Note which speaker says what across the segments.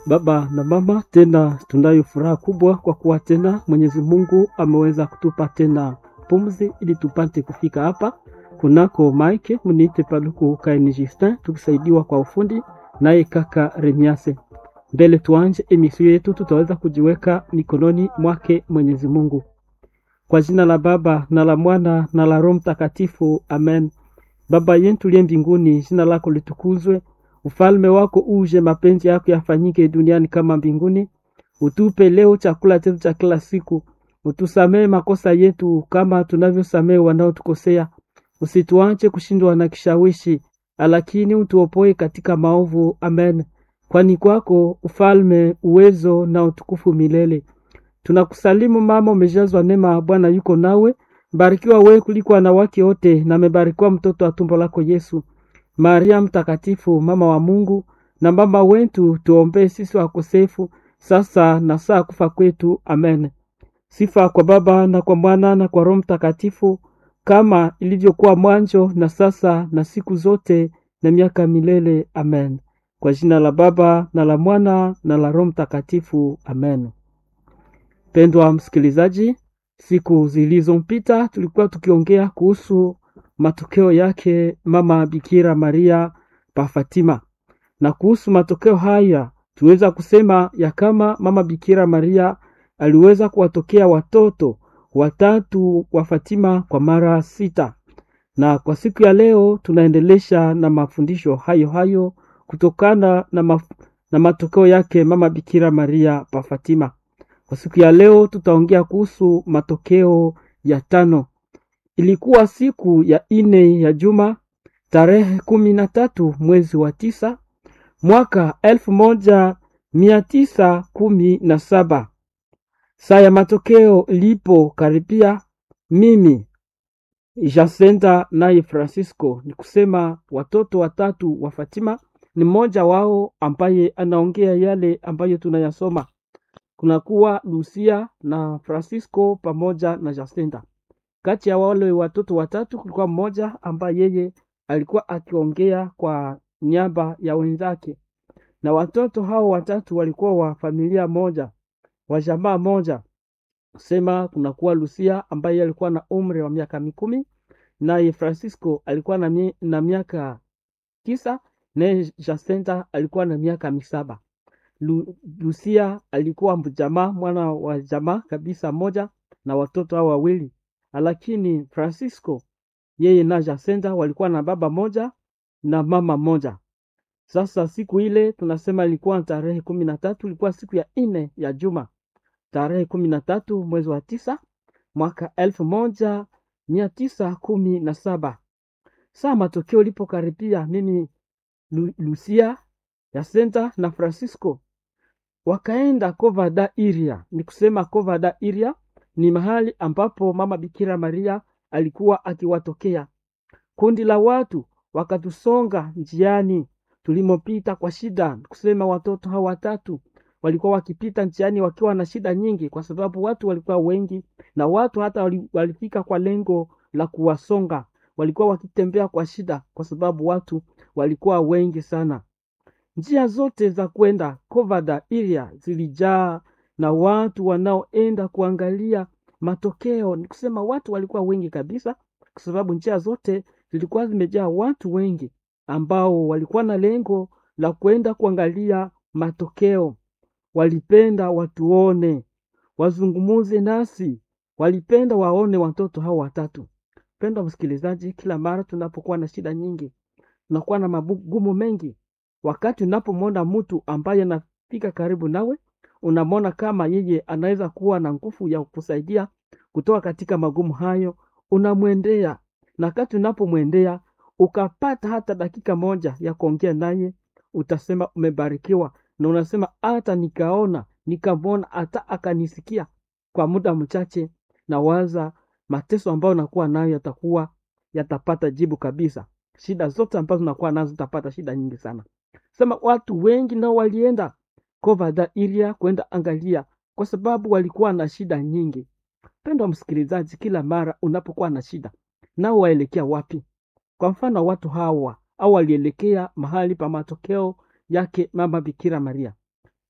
Speaker 1: Baba na mama, tena tunayo furaha kubwa kwa kuwa tena Mwenyezi Mungu ameweza kutupa tena pumzi ili tupate kufika hapa kunako Mike mniite Paluku Kaini Justin, tukisaidiwa kwa ufundi naye kaka Remiase. Mbele tuanje emisio yetu, tutaweza kujiweka mikononi mwake Mwenyezi Mungu. Kwa jina la Baba na la Mwana na la Roho Mtakatifu, amen. Baba yetu liye mbinguni, jina lako litukuzwe, ufalme wako uje, mapenzi yako yafanyike duniani kama mbinguni. Utupe leo chakula chetu cha kila siku, utusamee makosa yetu kama tunavyosamee wanaotukosea, usituache kushindwa na kishawishi, lakini utuopoe katika maovu. Amen. Kwani kwako ufalme, uwezo na utukufu milele. Tunakusalimu mama, umejazwa neema, Bwana yuko nawe, mbarikiwa wewe kuliko wanawake wote, na amebarikiwa mtoto wa tumbo lako Yesu. Maria mtakatifu, mama wa Mungu na mama wetu, tuombee sisi wakosefu, sasa na saa kufa kwetu. Amen. Sifa kwa Baba na kwa Mwana na kwa Roho Mtakatifu, kama ilivyokuwa mwanzo na sasa na siku zote na miaka milele. Amen. Kwa jina la Baba na la Mwana na la Roho Mtakatifu. Amen. Pendwa msikilizaji, siku zilizompita tulikuwa tukiongea kuhusu matokeo yake mama Bikira Maria pa Fatima, na kuhusu matokeo haya tuweza kusema ya kama mama Bikira Maria aliweza kuwatokea watoto watatu wa Fatima kwa mara sita, na kwa siku ya leo tunaendelesha na mafundisho hayo hayo kutokana na, maf na matokeo yake mama Bikira Maria pa Fatima. Kwa siku ya leo tutaongea kuhusu matokeo ya tano. Ilikuwa siku ya ine ya juma tarehe kumi na tatu mwezi wa tisa mwaka elfu moja mia tisa kumi na saba. Saa ya matokeo ilipo karibia, mimi Jacinta naye Francisco, ni kusema watoto watatu wa Fatima, ni mmoja wao ambaye anaongea yale ambayo tunayasoma kunakuwa Lucia na Francisco pamoja na Jacinta. Kati ya wale watoto watatu kulikuwa mmoja ambaye yeye alikuwa akiongea kwa niaba ya wenzake, na watoto hao watatu walikuwa wa familia moja, wa jamaa moja. Sema kunakuwa Lucia ambaye alikuwa na umri wa miaka mikumi, naye Francisco alikuwa na, mi, na miaka tisa, naye Jacinta alikuwa na miaka misaba. Lu, Lucia alikuwa mjamaa mwana wa jamaa kabisa moja na watoto hao wawili, lakini Francisco yeye na Jacinta walikuwa na baba moja na mama moja. Sasa siku ile tunasema ilikuwa tarehe kumi na tatu, ilikuwa siku ya nne ya juma, tarehe kumi na tatu mwezi wa tisa mwaka elfu moja mia tisa kumi na saba. Saa matokeo ilipokaribia, mimi Lu, Lucia Jacinta na Francisco wakaenda Covada Iria. Ni kusema Covada Iria ni mahali ambapo mama Bikira Maria alikuwa akiwatokea. Kundi la watu wakatusonga njiani tulimopita kwa shida. Kusema watoto hawa watatu walikuwa wakipita njiani wakiwa na shida nyingi, kwa sababu watu walikuwa wengi, na watu hata walifika kwa lengo la kuwasonga. Walikuwa wakitembea kwa shida, kwa sababu watu walikuwa wengi sana. Njia zote za kwenda Covada Iria zilijaa na watu wanaoenda kuangalia matokeo. Ni kusema watu walikuwa wengi kabisa, kwa sababu njia zote zilikuwa zimejaa watu wengi ambao walikuwa na lengo la kwenda kuangalia matokeo. Walipenda watuone, wazungumuze nasi, walipenda waone watoto hao watatu. Pendwa msikilizaji, kila mara tunapokuwa na shida nyingi, tunakuwa na magumu mengi wakati unapomwona mtu ambaye anafika karibu nawe, unamwona kama yeye anaweza kuwa na nguvu ya kusaidia kutoka katika magumu hayo, unamwendea. Na wakati unapomwendea ukapata hata dakika moja ya kuongea naye, utasema umebarikiwa, na unasema hata nikaona nikamwona, hata akanisikia kwa muda mchache, na waza mateso ambayo nakuwa nayo yatakuwa yatapata jibu kabisa. Shida zote ambazo nakuwa nazo zitapata shida nyingi sana. Sema watu wengi nao walienda Covada Iria kwenda angalia, kwa sababu walikuwa na shida nyingi. Pendwa msikilizaji, kila mara unapokuwa na shida, nao waelekea wapi? Kwa mfano watu hawa au walielekea mahali pa matokeo yake mama Bikira Maria.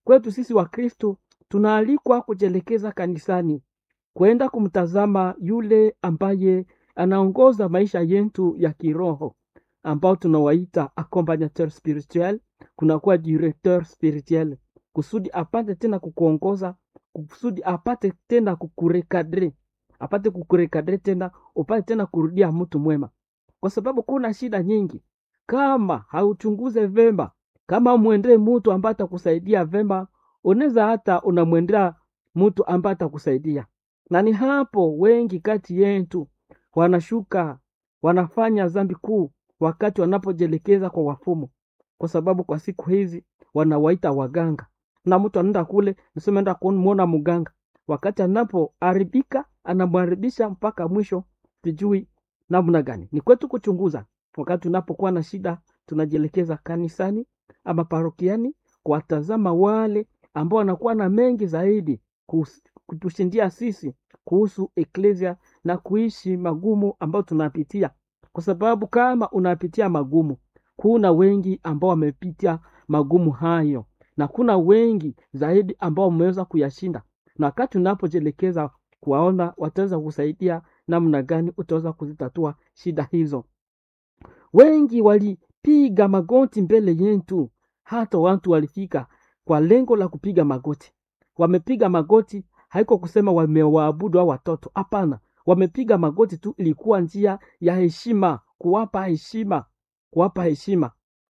Speaker 1: kwetu sisi Wakristo tunaalikwa kujielekeza kanisani, kwenda kumtazama yule ambaye anaongoza maisha yetu ya kiroho, ambao tunawaita accompagnateur spirituel, kunakuwa directeur spirituel, kusudi apate tena kukuongoza, kusudi apate tena kukurekadre, apate kukurekadre tena, upate tena kurudia mtu mwema, kwa sababu kuna shida nyingi. Kama hauchunguze vema, kama mwendee mtu ambaye atakusaidia vema, unaweza hata unamwendea mtu ambaye atakusaidia, na ni hapo wengi kati yetu wanashuka wanafanya dhambi kuu wakati wanapojielekeza kwa wafumu, kwa sababu kwa siku hizi wanawaita waganga, na mtu anaenda kule nisema enda kumwona mganga, wakati anapoharibika anamharibisha mpaka mwisho, sijui namna gani. Ni kwetu kuchunguza. Wakati tunapokuwa na shida, tunajielekeza kanisani ama parokiani kuwatazama wale ambao wanakuwa na mengi zaidi kus- kutushindia sisi kuhusu eklesia na kuishi magumu ambayo tunapitia, kwa sababu kama unapitia magumu, kuna wengi ambao wamepitia magumu hayo, na kuna wengi zaidi ambao wameweza kuyashinda, na wakati unapojielekeza kuwaona, wataweza kusaidia namna gani utaweza kuzitatua shida hizo. Wengi walipiga magoti mbele yetu, hata watu walifika kwa lengo la kupiga magoti. Wamepiga magoti haiko kusema wamewaabudu hao watoto, hapana. Wamepiga magoti tu, ilikuwa njia ya heshima, kuwapa heshima, kuwapa heshima,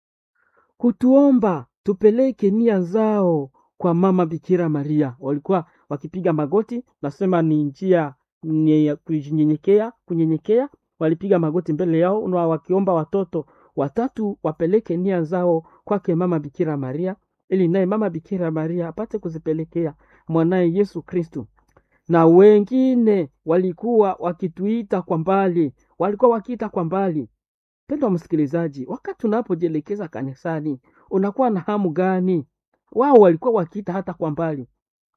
Speaker 1: kutuomba tupeleke nia zao kwa mama Bikira Maria. Walikuwa wakipiga magoti, nasema ni njia ni ya kunyenyekea, kunyenyekea. Walipiga magoti mbele yao na wakiomba watoto watatu wapeleke nia zao kwake mama Bikira Maria, ili naye mama Bikira Maria apate kuzipelekea mwanaye Yesu Kristu. Na wengine walikuwa wakituita kwa mbali, walikuwa wakiita kwa mbali. Mpendwa msikilizaji, wakati unapojielekeza kanisani, unakuwa na hamu gani? Wao walikuwa wakiita hata kwa mbali,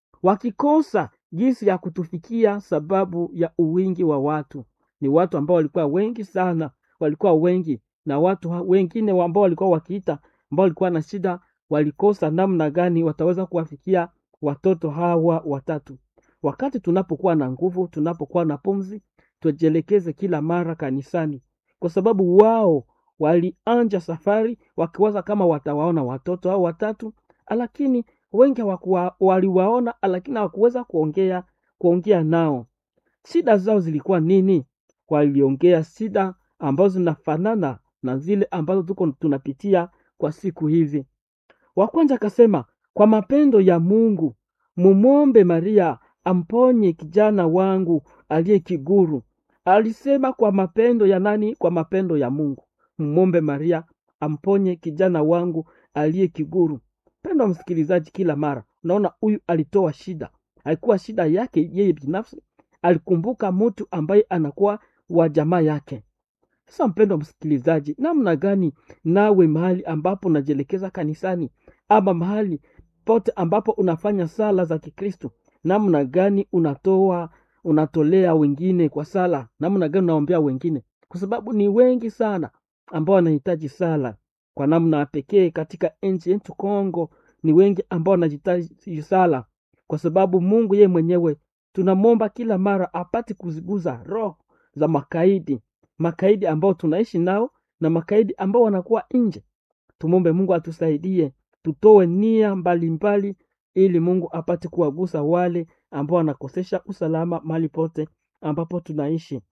Speaker 1: wakikosa jinsi ya kutufikia sababu ya uwingi wa watu. Ni watu ambao walikuwa wengi sana, walikuwa wengi, na watu ha- wengine ambao walikuwa wakiita, ambao walikuwa na shida, walikosa namna gani wataweza kuwafikia watoto hawa watatu. Wakati tunapokuwa na nguvu, tunapokuwa na pumzi, tujielekeze kila mara kanisani, kwa sababu wao walianja safari wakiwaza kama watawaona watoto hao watatu, lakini wengi hawakuwa- waliwaona, lakini hawakuweza kuongea kuongea nao. Shida zao zilikuwa nini? Waliongea shida ambazo zinafanana na zile ambazo tuko tunapitia kwa siku hizi. Wa kwanza akasema, kwa mapendo ya Mungu mumwombe Maria amponye kijana wangu aliye kiguru. Alisema kwa mapendo ya nani? Kwa mapendo ya Mungu. Mumwombe Maria amponye kijana wangu aliye kiguru. Pendo msikilizaji, kila mara unaona huyu alitoa shida, haikuwa shida yake yeye binafsi, alikumbuka mtu ambaye anakuwa wa jamaa yake. Sasa mpendo msikilizaji, namna gani nawe mahali ambapo unajielekeza kanisani ama mahali pote ambapo unafanya sala za Kikristo, namna gani unatoa unatolea wengine kwa sala, namna gani unaombea wengine, kwa sababu ni wengi sana ambao wanahitaji sala kwa namna ya pekee. Katika nchi yetu Kongo, ni wengi ambao wanahitaji sala, kwa sababu Mungu yeye mwenyewe tunamwomba kila mara apate kuziguza roho za makaidi makaidi ambao tunaishi nao na makaidi ambao wanakuwa nje. Tumwombe Mungu atusaidie, tutoe nia mbalimbali mbali, ili Mungu apate kuwagusa wale ambao wanakosesha usalama mahali pote ambapo tunaishi.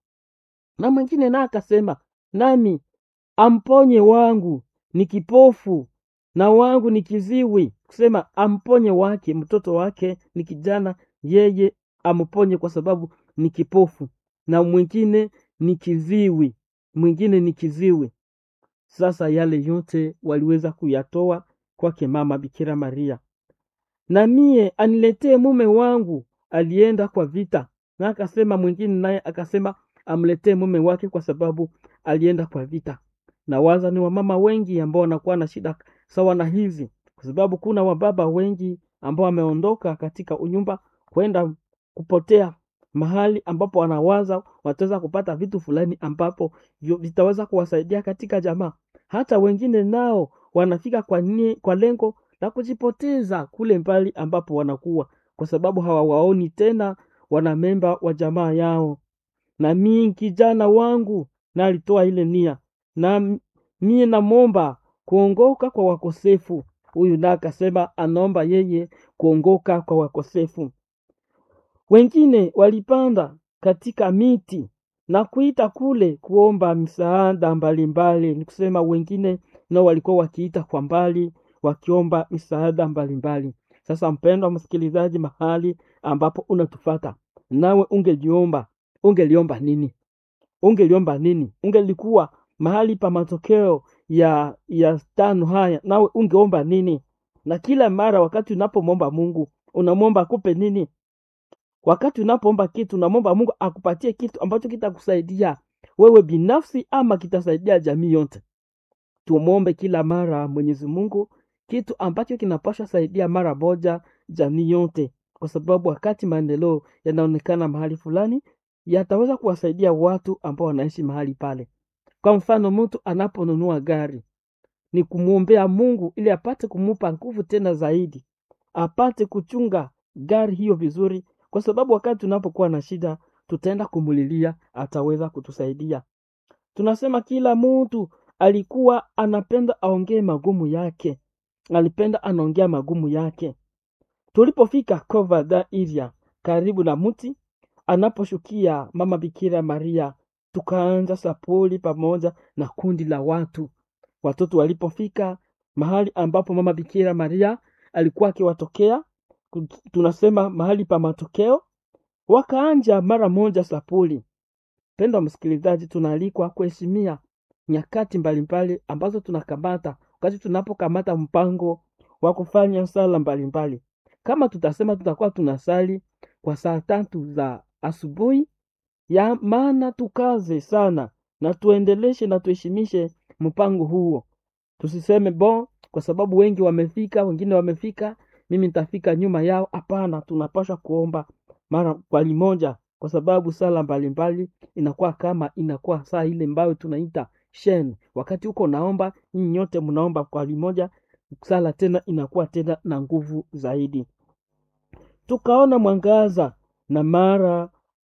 Speaker 1: Na mwingine naye akasema, nami amponye wangu ni kipofu na wangu ni kiziwi, kusema amponye wake mtoto wake ni kijana, yeye amponye kwa sababu ni kipofu, na mwingine ni kiziwi, mwingine ni kiziwi. Sasa yale yote waliweza kuyatoa kwake mama Bikira Maria. Na mie aniletee mume wangu alienda kwa vita, na akasema mwingine naye akasema amletee mume wake kwa sababu alienda kwa vita. Na waza ni wamama wengi ambao wanakuwa na shida sawa na hizi, kwa sababu kuna wababa wengi ambao wameondoka katika unyumba kwenda kupotea mahali ambapo wanawaza wataweza kupata vitu fulani ambapo vyo- vitaweza kuwasaidia katika jamaa. Hata wengine nao wanafika kwa, ni, kwa lengo na kujipoteza kule mbali ambapo wanakuwa, kwa sababu hawawaoni tena wanamemba wa jamaa yao. Na mii kijana wangu na alitoa ile nia, na mie namwomba kuongoka kwa wakosefu. Huyu na akasema anaomba yeye kuongoka kwa wakosefu. Wengine walipanda katika miti na kuita kule kuomba misaada mbalimbali. Ni kusema wengine nao walikuwa wakiita kwa mbali wakiomba misaada mbalimbali. Sasa mpendwa msikilizaji, mahali ambapo unatufata nawe, ungeliomba ungeliomba nini? Ungeliomba nini? Ungelikuwa mahali pa matokeo ya ya tano haya, nawe ungeomba nini? Na kila mara wakati unapomwomba Mungu unamwomba akupe nini? Wakati unapoomba kitu unamwomba Mungu akupatie kitu ambacho kitakusaidia wewe binafsi ama kitasaidia jamii yote. Tumwombe kila mara Mwenyezi Mungu kitu ambacho kinapaswa saidia mara moja jamii yote, kwa sababu wakati maendeleo yanaonekana mahali fulani, yataweza kuwasaidia watu ambao wanaishi mahali pale. Kwa mfano, mtu anaponunua gari ni kumwombea Mungu ili apate kumupa nguvu tena zaidi, apate kuchunga gari hiyo vizuri, kwa sababu wakati tunapokuwa na shida tutaenda kumulilia, ataweza kutusaidia. Tunasema kila mtu alikuwa anapenda aongee magumu yake, alipenda anaongea magumu yake. Tulipofika Covada area karibu na mti anaposhukia mama Bikira Maria, tukaanza sapuli pamoja na kundi la watu. Watoto walipofika mahali ambapo mama Bikira Maria alikuwa akiwatokea, tunasema mahali pa matokeo, wakaanja mara moja sapuli. Pendwa msikilizaji, tunaalikwa kuheshimia nyakati mbalimbali ambazo tunakamata wakati tunapokamata mpango wa kufanya sala mbalimbali. Kama tutasema tutakuwa tunasali kwa saa tatu za asubuhi, ya maana tukaze sana na tuendeleshe na tuheshimishe mpango huo. Tusiseme bon, kwa sababu wengi wamefika, wengine wamefika, mimi nitafika nyuma yao. Hapana, tunapaswa kuomba mara kwa limoja, kwa sababu sala mbalimbali inakuwa kama inakuwa saa ile ambayo tunaita shen. Wakati huko naomba, nyinyi nyote mnaomba kwa limoja, sala tena inakuwa tena na nguvu zaidi. Tukaona mwangaza na mara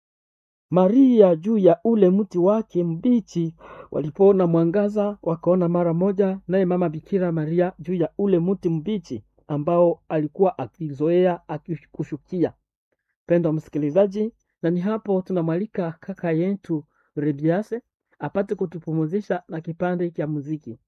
Speaker 1: Maria juu ya ule mti wake mbichi. Walipoona mwangaza, wakaona mara moja naye mama Bikira Maria juu ya ule mti mbichi ambao alikuwa akizoea akikushukia. Pendwa msikilizaji, na ni hapo tunamwalika kaka yetu Rebiase apate kutupumuzisha na kipande cha muziki.